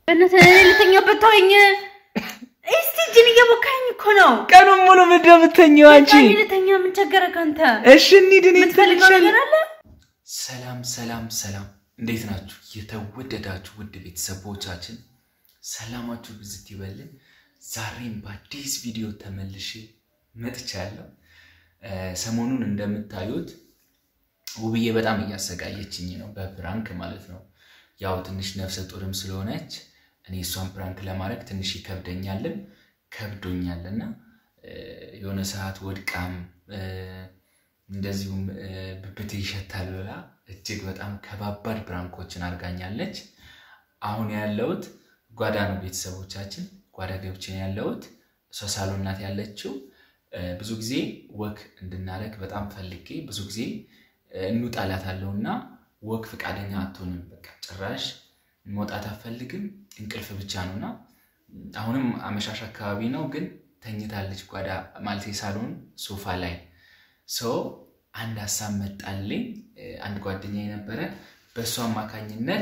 በእናትህ ልተኛበት ተወኝ። እስቲ እጅን እየቦካኝ እኮ ነው። ቀኑን ሙሉ ምንድን ነው የምትተኛው አንቺ? በቃ ልተኛ። ምን ቸገረህ አንተ? እሺ እንሂድ። እኔ የምትፈልገው ነገር አለ? ሰላም ሰላም ሰላም፣ እንዴት ናችሁ? የተወደዳችሁ ውድ ቤተሰቦቻችን ሰላማችሁ ብዝት ይበልን። ዛሬም በአዲስ ቪዲዮ ተመልሼ መጥቻለሁ። ሰሞኑን እንደምታዩት ውብዬ በጣም እያሰቃየችኝ ነው፣ በፕራንክ ማለት ነው። ያው ትንሽ ነፍሰ ጡርም ስለሆነች እኔ እሷን ፕራንክ ለማድረግ ትንሽ ይከብደኛልም ከብዶኛልና የሆነ ሰዓት ወድቃም እንደዚሁም ብብት ይሸታል ብላ እጅግ በጣም ከባባድ ፕራንኮችን አድርጋኛለች። አሁን ያለሁት ጓዳ ነው። ቤተሰቦቻችን ጓዳ ገብቼ ነው ያለሁት። እሷ ሳሎን ናት ያለችው። ብዙ ጊዜ ወክ እንድናደርግ በጣም ፈልጌ ብዙ ጊዜ እንውጣላታለሁ እና ወክ ፈቃደኛ አትሆንም። በቃ ጭራሽ መውጣት አትፈልግም። እንቅልፍ ብቻ ነው እና አሁንም አመሻሽ አካባቢ ነው ግን ተኝታለች። ጓዳ ማለት ሳሎን ሶፋ ላይ ሰው አንድ ሀሳብ መጣልኝ። አንድ ጓደኛ የነበረ በእሱ አማካኝነት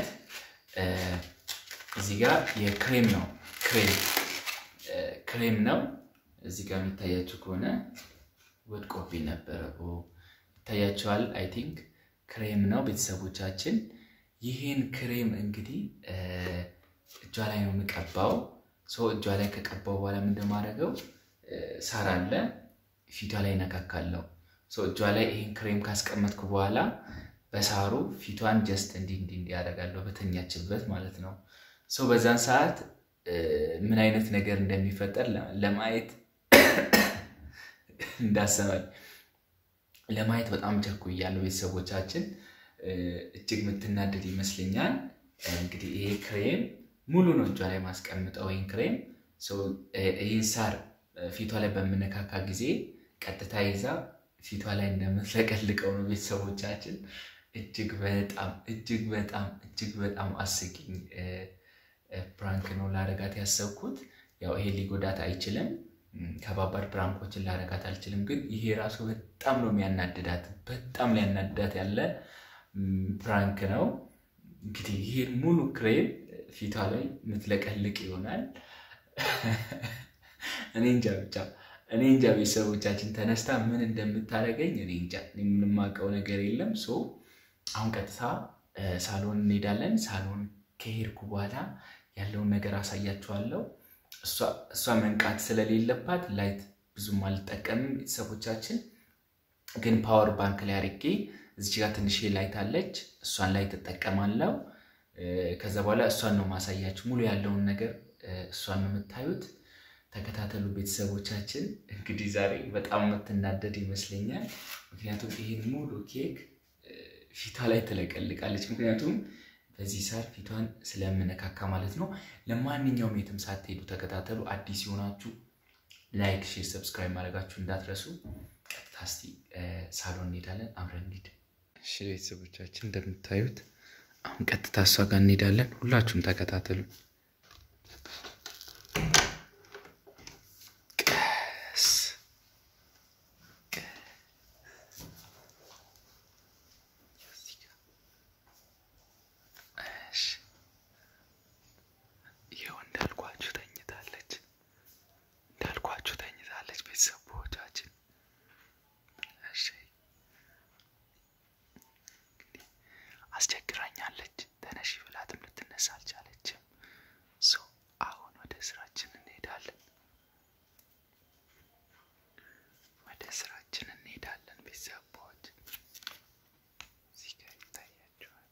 እዚህ ጋር የክሬም ነው ክሬም ክሬም ነው እዚህ ጋር የሚታያችሁ ከሆነ ወድቆብኝ ነበረ። ይታያቸዋል። አይ ቲንክ ክሬም ነው ቤተሰቦቻችን። ይህን ክሬም እንግዲህ እጇ ላይ ነው የምቀባው። ሰው እጇ ላይ ከቀባው በኋላ ምን እንደማደርገው ሳር አለ ፊቷ ላይ ነካካለው። ሰው እጇ ላይ ይህን ክሬም ካስቀመጥኩ በኋላ በሳሩ ፊቷን ጀስት እንዲህ እንዲህ እንዲህ ያደርጋለሁ በተኛችበት ማለት ነው። ሰው በዛን ሰዓት ምን አይነት ነገር እንደሚፈጠር ለማየት እንዳሰባል ለማየት በጣም ቸኩያለሁ። ቤተሰቦቻችን እጅግ የምትናደድ ይመስለኛል። እንግዲህ ይሄ ክሬም ሙሉ ነው እጇ ላይ ማስቀምጠው። ይህን ክሬም ይህን ሳር ፊቷ ላይ በምነካካ ጊዜ ቀጥታ ይዛ ፊቷ ላይ እንደምትለቀልቀው ነው። ቤተሰቦቻችን እጅግ በጣም እጅግ በጣም እጅግ በጣም አስቂኝ ፕራንክ ነው ላረጋት ያሰብኩት። ያው ይሄ ሊጎዳት አይችልም። ከባባድ ፕራንኮችን ላረጋት አልችልም። ግን ይሄ ራሱ በጣም ነው የሚያናድዳት። በጣም ሊያናድዳት ያለ ፕራንክ ነው። እንግዲህ ይሄን ሙሉ ክሬም ፊቷ ላይ የምትለቀልቅ ይሆናል። እኔ እንጃ ብቻ እኔ እንጃ ቤተሰቦቻችን ተነስታ ምን እንደምታደርገኝ እኔ እንጃ። ምንም የማውቀው ነገር የለም። ሶ አሁን ቀጥታ ሳሎን እንሄዳለን። ሳሎን ከሄድኩ በኋላ ያለውን ነገር አሳያችኋለሁ። እሷ መንቃት ስለሌለባት ላይት ብዙም አልጠቀምም። ቤተሰቦቻችን ግን ፓወር ባንክ ላይ አድርጌ እዚች ጋር ትንሽ ላይት አለች፣ እሷን ላይ ትጠቀማለው። ከዛ በኋላ እሷን ነው ማሳያችሁ። ሙሉ ያለውን ነገር እሷን ነው የምታዩት። ተከታተሉ ቤተሰቦቻችን። እንግዲህ ዛሬ በጣም የምትናደድ ይመስለኛል። ምክንያቱም ይህን ሙሉ ኬክ ፊቷ ላይ ትለቀልቃለች። ምክንያቱም በዚህ ሳር ፊቷን ስለምነካካ ማለት ነው። ለማንኛውም የትም ሳትሄዱ ተከታተሉ። አዲስ የሆናችሁ ላይክ፣ ሼር፣ ሰብስክራይብ ማድረጋችሁ እንዳትረሱ። ቀጥታ እስኪ ሳሎን እንሄዳለን፣ አብረን እንሂድ። እሺ ቤተሰቦቻችን እንደምታዩት አሁን ቀጥታ እሷ ጋር እንሄዳለን። ሁላችሁም ተከታተሉ። ቤተሰቦቻችን አስቸግራኛለች። ተነሺ ብላትም ልትነሳ አልቻለችም። ሰው አሁን ወደ ስራችን እንሄዳለን። ወደ ስራችን እንሄዳለን። ቤተሰቦች እዚህ ጋር ይታያቸዋል።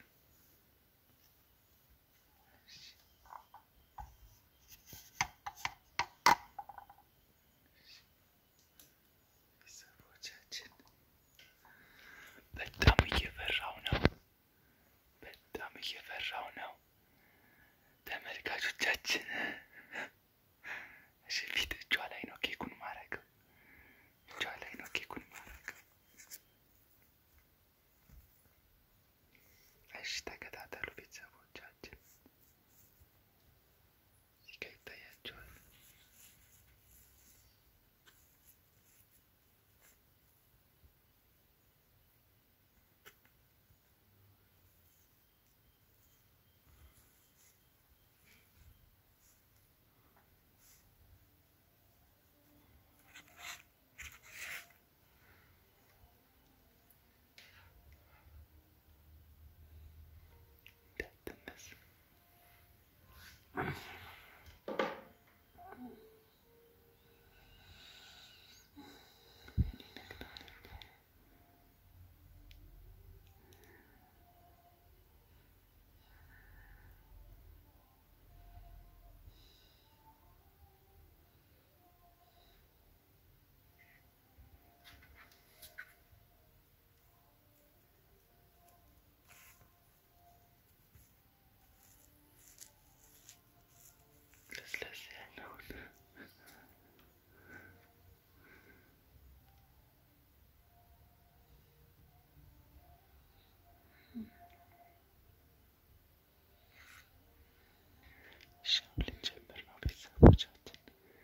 ሻው ልንጀምር ነው ቤተሰቦቻችን።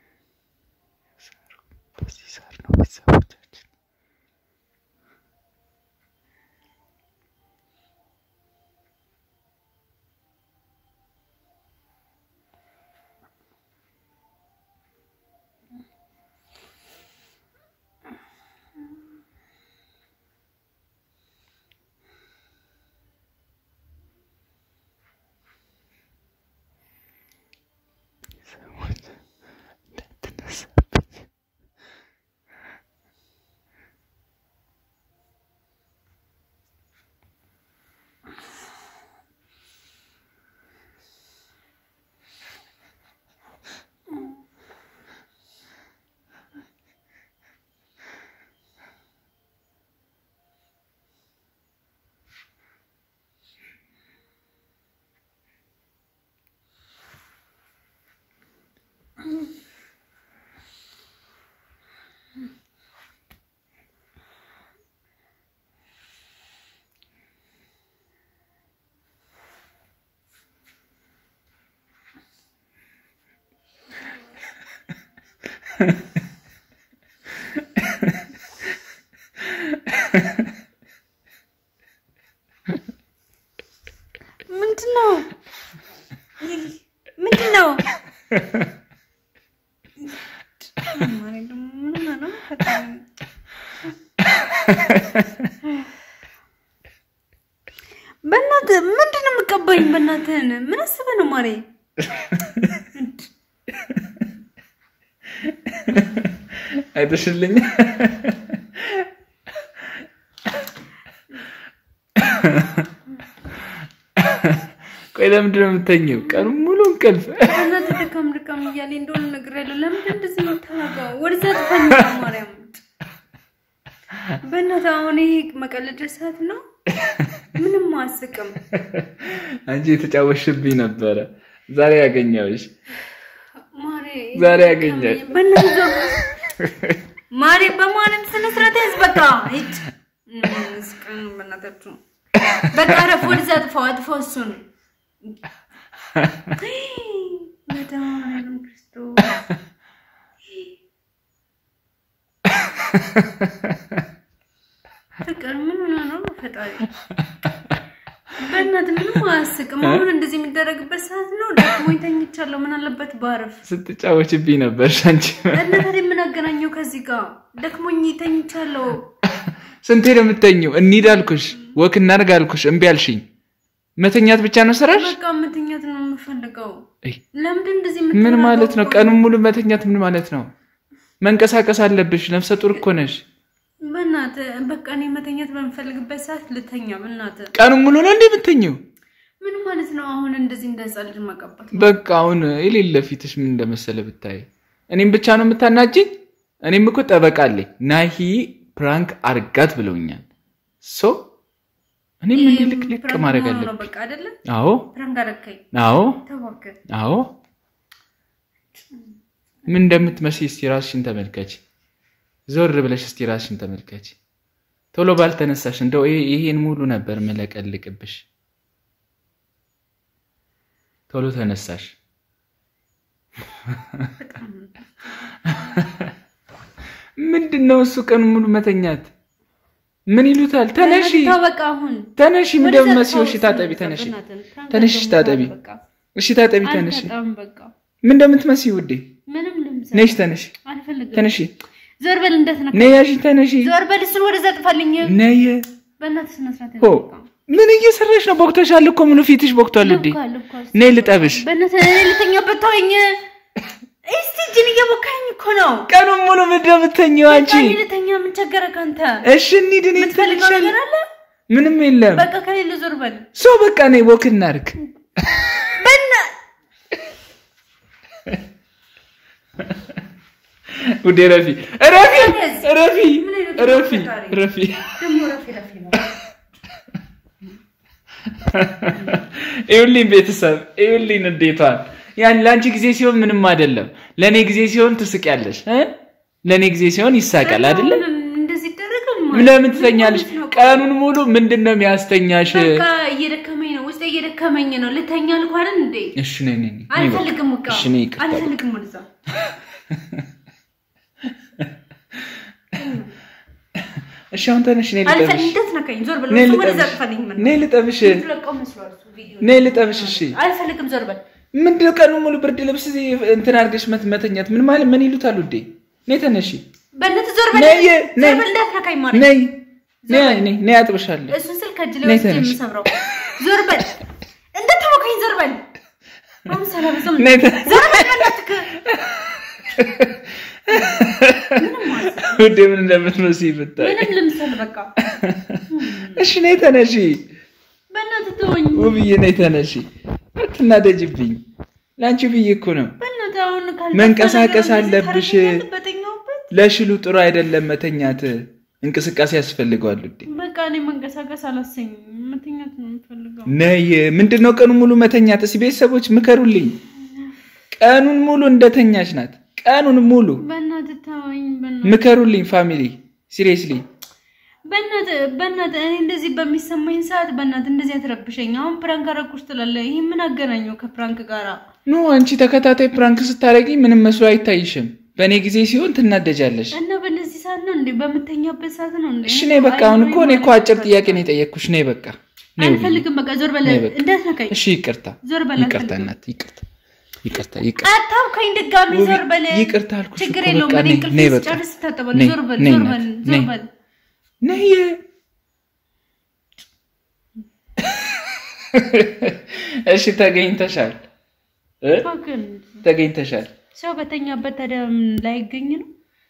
ሳሩ በዚህ ሳር ነው ቤተሰቦቻችን። ሰዎች እንዳትነሳብኝ ምንድን ነው? ምንድን ነው? ማሬ ደግሞ ምን ሆነህ ነው? ፈጣሪ በእናትህ ምንድን ነው የምትቀባኝ? በእናትህን ምን አስበህ ነው ማሬ? አይተሽልኝ ቆይ ለምንድን ነው የምተኘው? ቀኑ ሙሉ እንቅልፍ በእናትህ ድካም ድካም እያለኝ እንደሆነ እነግርሃለሁ። ለምንድን እንደዚህ የምታደርገው? ወደዛ ጥፋኝ ማርያም። በእናትህ አሁን ይሄ መቀለድ ሰዓት ነው። ምንም አያስቅም። አንቺ የተጫወሽብኝ ነበረ። ዛሬ ያገኘሁሽ ማሬ ዛሬ ያገኘህ በእናትህ ዞር ማሬ በማርያም ስነ ስርዓት ያዝ። በቃ ሂድ። ምስቅን በእናታችሁ በቃ ረፍ። ወደዛ አጥፋው፣ አጥፋው እሱን መድኃኒዓለም ክርስቶስ ፍቅር ምን ሆነ ነው? ፈጣሪ በእናትህ ምንም አያስቅም። አሁን እንደዚህ የሚደረግበት ሰዓት ነው። ደክሞኝ ተኝቻለሁ። ምን አለበት ባረፍ። ስትጫወችብኝ ነበር አንቺ። እና ታዲያ ምን አገናኘው ከዚህ ጋር? ደክሞኝ ተኝቻለሁ። ስንቴ ነው የምተኘው? እንሂድ አልኩሽ፣ ወክ እናድርግ አልኩሽ፣ እምቢ አልሽኝ። መተኛት ብቻ ነው ስራሽ? በቃ መተኛት ነው የምፈልገው። እይ፣ ለምንድን እንደዚህ ምን የምታደርገው? ማለት ነው? ቀኑን ሙሉ መተኛት ምን ማለት ነው? መንቀሳቀስ አለብሽ። ነፍሰ ጡር እኮ ነሽ። በእናትህ በቃ እኔ መተኛት በምፈልግበት ሰዓት ልተኛ። በእናትህ ቀኑን ሙሉ ነው እንዴ የምተኘው? ምን ማለት ነው? አሁን እንደዚህ እንደ ህፃን ልጅ መቀባት በቃ አሁን የሌለ ፊትሽ ምን እንደመሰለ ብታይ። እኔም ብቻ ነው የምታናጅኝ? እኔም እኮ ጠበቃ አለኝ። ናሂ ፕራንክ አርጋት ብለውኛል። ሶ እኔም እንዲህ ልቅልቅ ፕራንክ ማድረግ መሆኑ ነው አለብኝ። በቃ አይደለ? አዎ ፕራንክ አደረከኝ። አዎ ተዋከ አዎ። ምን እንደምትመስይ እስቲ ራስሽን ተመልከች። ዞር ብለሽ እስቲ ራስሽን ተመልከች። ቶሎ ባልተነሳሽ እንደው ይሄ- ይሄን ሙሉ ነበር መለቀልቅብሽ። ቶሎ ተነሳሽ። ምንድን ነው እሱ ቀኑ ሙሉ መተኛት? ምን ይሉታል? ተነሺ በቃ አሁን ተነሺ። ወደዛ እንደምትመስይው ተው፣ እሺ ታጠቢ፣ በእናትህ፣ ተነሺ ፕራንክ ተነሽ ደግሞ ታጠቢ። በቃ እሺ ታጠቢ፣ ተነሺ። አልጠጣም፣ በቃ ምን እንደምትመስይ ውዴ፣ ምንም ልምሰ ነሽ፣ ተነሺ፣ አልፈልግም። ተነሺ፣ ዞር በል እንዳትነካ። ነይ፣ ያዢ፣ ተነሺ፣ ዞር በል እሱን ወደዛ ጥፋልኝ። ነይ። በእናትህ ስነ ስርዓት ሆ ያዝ፣ በቃ። ምን እየሰራሽ ነው? ቦክተሻል እኮ ምኑ ፊትሽ ቦክቷል ውዴ። ልኳል፣ ልኳል። ነይ ልጠብሽ። በእናትህ እኔ ልተኛበት ተወኝ። እስቲ እጅን እየቦካኝ እኮ ነው። ቀኑን ሙሉ ምንድን ነው የምትተኚው አንቺ? በቃ እኔ ልተኛ። ምን ቸገረ ካንተ? እሺ እንሂድ። እኔ የምትፈልገው ትንሽ ነገር አለ? ምንም የለም። በቃ ከሌለ ዞር በል። ሶ በቃ ነይ ወክ እናድርግ። በና ውዴ ረፊ ረፊ ረፊ ምን አይነት ረፊ ፈጣሪ? ረፊ ደግሞ ረፊ ረፊ ነው። ይኸውልኝ ቤተሰብ ይኸውልኝ እንዴቷን ያን ለአንቺ ጊዜ ሲሆን ምንም አይደለም። ለእኔ ጊዜ ሲሆን ትስቂያለሽ እ ለእኔ ጊዜ ሲሆን ይሳቃል አይደለም። አሁን እንደዚህ ይደረጋል ለምን ትተኛለሽ? ቀኑን ሙሉ ምንድን ነው የሚያስተኛሽ? በቃ እየደከመኝ ነው ውስጤ እየደከመኝ ነው። ልተኛ አልኩህ አይደል እንዴ? እሺ ነይ ነይ ነይ። አልፈልግም። በቃ እሺ ነይ ይቅርታ። አልፈልግም። ወደዛ እሺ አሁን ተነሽ ነይ ልጠብሽ። አልፈልግም። እንዳትነካኝ። ዞር በል። ነይ እሱ ወደዛ ልጠብሽ። ጥፋልኝ። ምን ነይ ልጠብሽ። ትለቀው መስሏል እሱ ቪዲዮ። ነይ ልጠብሽ። እሺ አልፈልግም። ዞር በል። ምንድነው ቀኑ ሙሉ ብርድ ልብስ እዚህ እንትን አድርገሽ መት- መተኛት ምን ማለት ምን ይሉታል ውዴ? ነይ ተነሺ። በእናትህ ዞር በል። ነይ ዞር ነይ በል። እንዳትነካኝ ማለት ነይ ነይ ነይ ነይ አጥብሻለሁ። እሱን ስልክ ከእጅ ላይ ነይ ወስጄ ተነሽ። የምሰብረው። ዞር በል። እንዳትነካኝ። ዞር በል። አሁን ሰላም ዝም ነይ ተነሽ። ዞር በል። በእናትህ ውዴ ምን እንደምትመስይ ብታይ። ምንም ልምሰል በቃ። እሺ ነይ ተነሺ። በእናትህ ተወኝ። ውብዬ ነይ ተነሺ። አትናደጅብኝ። ለአንቺ ብዬ እኮ ነው። በእናትህ አሁን ካልተፈለገ መንቀሳቀስ እንደዚህ አለብሽ። ታደርገኛለህ በተኛሁበት? ለሽሉ ጥሩ አይደለም መተኛት። እንቅስቃሴ ያስፈልገዋል ውዴ። በቃ እኔ መንቀሳቀስ አላሰኝም። መተኛት ነው የምፈልገው። ነይ ምንድነው ቀኑን ሙሉ መተኛት? እስኪ ቤተሰቦች ምከሩልኝ። ቀኑን ሙሉ እንደተኛች ናት። ቀኑን ሙሉ በእናትህ ተወኝ። በእናትህ ምከሩልኝ ፋሚሊ ሲሪየስሊ። በእናትህ በእናትህ እኔ እንደዚህ በሚሰማኝ ሰዓት በእናትህ እንደዚህ አትረብሸኝ። አሁን ፕራንክ አደረኩሽ ትላለህ። ይህ ምን አገናኘው ከፕራንክ ጋራ? ኖ አንቺ ተከታታይ ፕራንክ ስታደርጊ ምንም መስሎ አይታይሽም። በእኔ ጊዜ ሲሆን ትናደጃለሽ። እና በእነዚህ ሰዓት ነው እንዴ? በምተኛበት ሰዓት ነው እንዴ? እሺ ነይ በቃ። አሁን እኮ እኔ እኮ አጭር ጥያቄ ነው የጠየቅኩሽ። ነይ በቃ ነይ ውብዬ። አልፈልግም። በቃ ዞር በል። ነይ በቃ። እንዳትነካኝ። እሺ ይቅርታ፣ ዞር በል። ይቅርታ አልፈልግም። እናት፣ ይቅርታ፣ ይቅርታ፣ ይቅርታ። አታውከኝ ድጋሚ። ውብዬ፣ ዞር በል። ይቅርታ አልኩሽ ችግር እኮ የለውም። በቃ እኔ ነይ፣ እንቅልፍ ነይ በቃ። ስጨርስ ታጠባለሁ። ነይ፣ ዞር በል። ነይ ዞር እናት፣ በል። ነይ። ዞር በል። ነይ እሺ፣ ተገኝተሻል እ? እባክህን ተገኝተሻል። ሰው በተኛበት ታዲያ ምን ላይገኝ ነው?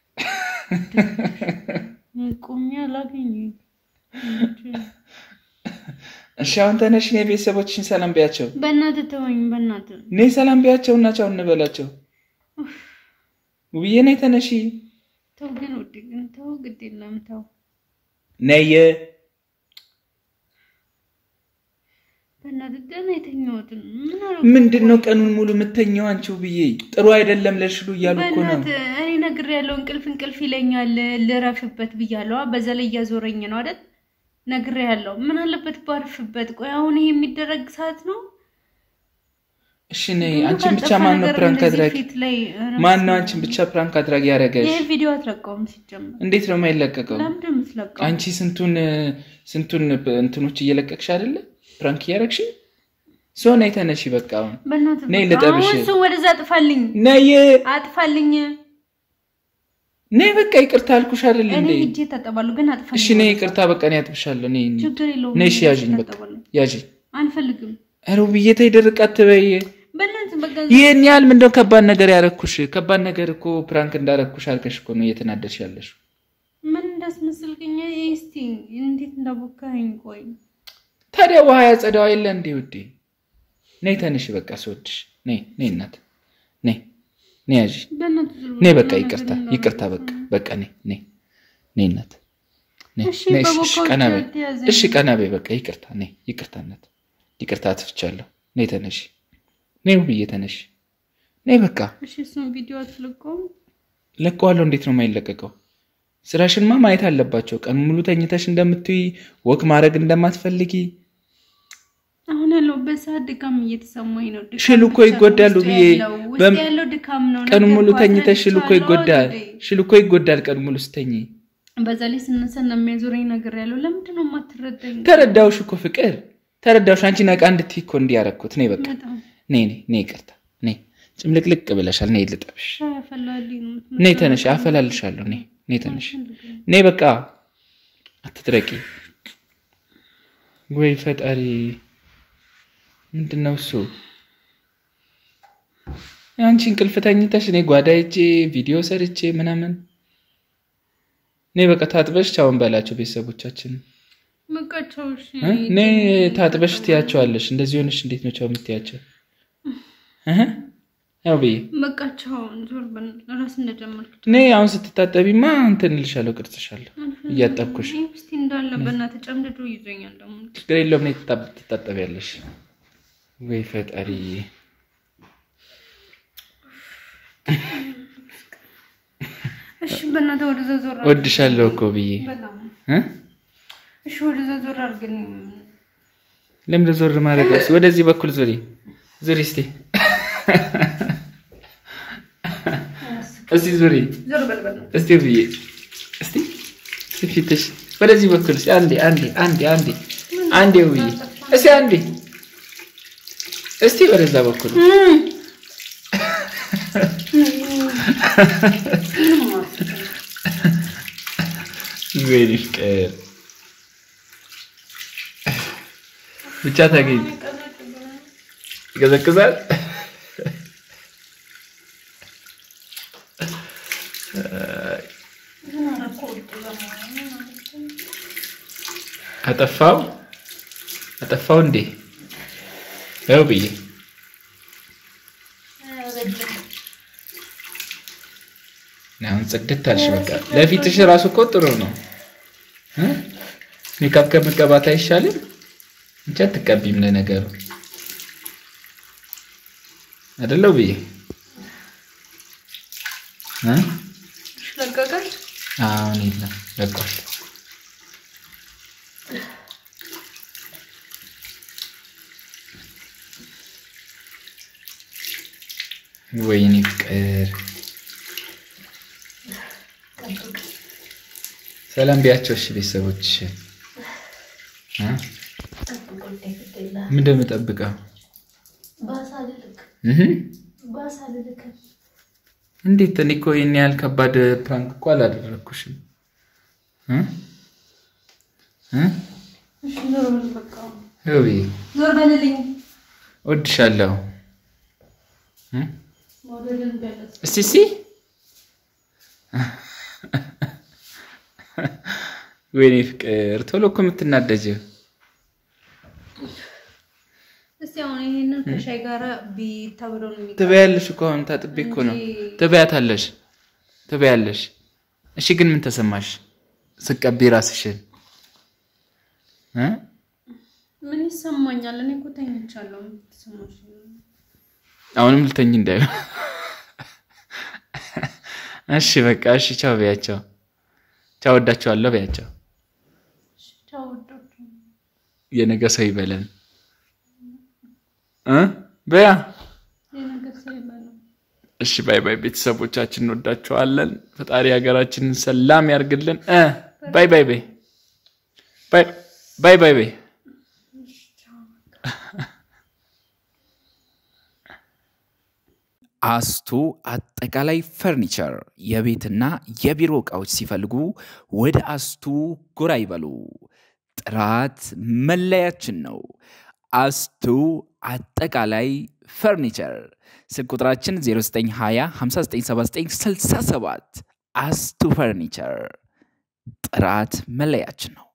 ቁሚ አላገኝ እሺ አሁን ተነሽ፣ ነይ ቤተሰቦችሽን ሰላም ቢያቸው። በእናትህ ተወኝ። በእናትህ ነይ ሰላም ቢያቸው እና ቻው እንበላቸው። ውብዬ ነይ ተነሺ፣ ተው ግን ውድ ግን ተው፣ ግድ የለም ተው። ነይ በእናትህ ደህና የተኛሁትን ምን አደረኩ? ምንድን ነው ቀኑን ሙሉ የምተኘው አንቺ ውብዬ? ጥሩ አይደለም ለሽሉ እያሉ እኮ ነው። በእናትህ እኔ ነግሬያለሁ። እንቅልፍ እንቅልፍ ይለኛል ልረፍበት ብያለሁ። በዛ ላይ እያዞረኝ ነው አይደል? ነግሬያለሁ። ምን አለበት ባርፍበት? ቆይ አሁን ይሄ የሚደረግ ሰዓት ነው? እሺ ነይ። ብዙ አንቺን ብቻ ካልጠፋ ማን ነው ነገር ፕራንክ እንደዚህ አድራጊ? ፊት ላይ ማን ነው አንቺን ብቻ ፕራንክ አድራጊ ያደረገሽ? ይሄ ቪዲዮ አትለቀውም ሲጀመር። እንዴት ነው የማይለቀቀው? ለምንድን ነው የምትለቀው? አንቺ ስንቱን ስንቱን እንትኖች እየለቀቅሽ አይደለ? ፕራንክ እያደረግሽ ሶ ነይ ተነሺ። በቃ አሁን በእናትህ ነይ በቃ ልጠብሽ። አሁን እሱን ወደዛ አጥፋልኝ፣ ነይ አጥፋልኝ። ነይ በቃ ይቅርታ አልኩሽ አይደል እኔ እንዴ? ሂጄ እታጠባለሁ፣ ግን አጥፋልኝ። እሺ ነይ ይቅርታ በቃ እኔ አጥብሻለሁ። ነይ እንሂድ። ችግር የለውም። ነይ እሺ ያዥኝ በቃ እታጠባለሁ። ያዥኝ። አልፈልግም። ኧረ ውብዬ ተይ ድርቅ አትበይ። በእናትህ በቃ ይህን ያህል ምንድነው ከባድ ነገር ያረኩሽ? ከባድ ነገር እኮ ፕራንክ እንዳረኩሽ አድርገሽ እኮ ነው እየተናደድሽ ያለሽ። ምን እንዳስመስልክኝ እስቲ እንዴት እንዳቦካኸኝ። ቆይ ታዲያ ውሃ ያጸዳው የለ እንዴ ውዴ? ነይ ተነሽ በቃ ስወድሽ። ነይ ነይ እናት ነይ ነይ ያዥ በእናትህ ዞር ነይ በል። በቃ ምንም ይቅርታ ነገር ይቅርታ በቃ በቃ ነይ ነይ ነይ እናት ነይ እሺ፣ ነይ እሺ፣ እሺ በቦካው ቀና በይ ተያዘኝ። እሺ ቀና በይ በቃ ይቅርታ ነይ ይቅርታ እናት ይቅርታ አጥፍቻለሁ። ነይ ተነሽ ነይ ውብዬ ተነሽ ነይ በቃ እሺ፣ እሱን ቪዲዮ አትለቀውም? ለቀዋለሁ። እንዴት ነው የማይለቀቀው? ስራሽንማ ማየት አለባቸው። ቀን ሙሉ ተኝተሽ እንደምትይ ወክ ማድረግ እንደማትፈልጊ አሁን ያለሁበት ሰዓት ድካም እየተሰማኝ ነው። ድካም ሽሉ እኮ ብቻ ነው ይጎዳሉ ውስጤ ብዬ ያለው። ውስጤ በም- ያለው ድካም ነው። ቀን ሙሉ ነገርኩህ፣ ተኝተሽ ሽሉ እኮ አስረድቻለሁ ይጎዳል። አይደል? ሽሉ እኮ ይጎዳል ቀን ሙሉ ስተኝ። በዛ ላይ ስነሳ እንደሚያዞረኝ ነገር ያለው ለምንድን ነው የማትረዳኝ? ተረዳውሽ እኮ ፍቅር ተረዳውሽ። አንቺ ነቃ እንድትይ እኮ እንዲህ ያደረኩት። ነይ በቃ በጣም ነይ ነይ ነይ ይቅርታ ነይ ጭምልቅልቅ ብለሻል። ነይ ልጠብሽ። ሻይ አፈላልኝ ነው ነይ ተነሽ፣ አፈላልሻለሁ። ነይ ነይ ተነሽ፣ ነይ በቃ አትድረቂ። ወይ ፈጣሪ ምንድን ነው እሱ? የአንቺ እንቅልፍ ተኝተሽ እኔ ጓዳ ሄጄ ቪዲዮ ሰርቼ ምናምን። ነይ በቃ ታጥበሽ ቻውን በላቸው ቤተሰቦቻችን። በቃቸው። እሺ እ? ነይ ታጥበሽ ትያቸዋለሽ። እንደዚህ ሆነሽ እንዴት ነው ቻው የምትያቸው? እህ? ያው ብዬ በቃቸው። ዞር በል እራስ እንደጀመርክ ነይ አሁን ስትታጠቢማ እንትን እልሻለሁ፣ ቅርጽሻለሁ እያጠብኩሽ። ይህ እስቲ እንዳለ በእናትህ ጨምድዶ ይዞኛል ደግሞ ችግር የለውም። ነይ ትታ- ትታጠቢያለሽ። ወይ ፈጣሪ እሺ በእናትህ ወደዛ ዞር አድርግ። ወድሻለሁ እኮ ብዬ በጣም እ? እሺ ወደዛ ዞር አድርግልኝ። ለምን ዞር ማድረግ? ወደዚህ በኩል ዙሪ ዙሪ፣ እስቲ እስቲ ዙሪ ዞር በል በል። እስቲ ብዬ እስቲ ፊትሽ ወደዚህ በኩል እስቲ አንዴ አንዴ አንዴ አንዴ አንዴ ብዬ እስቲ አንዴ እስቲ ወደዛ በኩል ወይኔ ፍቅር ብቻ ታገኝ ይቀዘቅዛል። አጠፋው አጠፋው እንዴ ያው ብዬ አሁን ጽድት አልሽ። በቃ ለፊትሽ ራሱ እኮ ጥሩ ነው። እ? ሜካፕ ከመቀባት አይሻልም? እንጂ አትቀቢም ለነገሩ አይደለው ብዬ እ? ለቀቀሽ? አሁን የለም ለቋል። ወይኔ ፍቅር ሰላም ቢያቸው። እሺ ቤተሰቦች እ? ምን እንደምጠብቀው እህ እንዴት? እኔ እኮ ይህን ያህል ከባድ ፕራንክ እኮ አላደረግኩሽም። እ? እ? ዞር በል በቃ። ውይ ዞር በልልኝ። እወድሻለሁ። እ? መውደድን ቢያለስ እስቲ እስቲ ወይኔ ፍቅር ቶሎ እኮ የምትናደጀው እስቲ አሁን ይሄንን ከሻይ ጋር ቢታብረው ነው የሚቀር ትበያለሽ እኮ አሁን ታጥቤ እኮ ነው። ትበያታለሽ ትበያለሽ። እሺ ግን ምን ተሰማሽ ስቀቢ ራስሽን እ? ምን ይሰማኛል? እኔ እኮ ተኝቻለሁ። ምን ተሰማሽ? አሁንም ልተኝ እንዳይሆን። እሺ በቃ እሺ፣ ቻው በያቸው። ቻው ወዳቸዋለሁ በያቸው። ቻው ወዶች የነገ ሰው ይበለን እ በያ የነገር ሰው ይበለው። እሺ ባይ ባይ ቤተሰቦቻችን እንወዳቸዋለን። ፈጣሪ ሀገራችንን ሰላም ያርግልን። እ ባይ ባይ ባይ ባይ ባይ ባይ ባይ አስቱ አጠቃላይ ፈርኒቸር የቤትና የቢሮ ዕቃዎች ሲፈልጉ ወደ አስቱ ጎራ ይበሉ። ጥራት መለያችን ነው። አስቱ አጠቃላይ ፈርኒቸር ስልክ ቁጥራችን 0920 597967 አስቱ ፈርኒቸር ጥራት መለያችን ነው።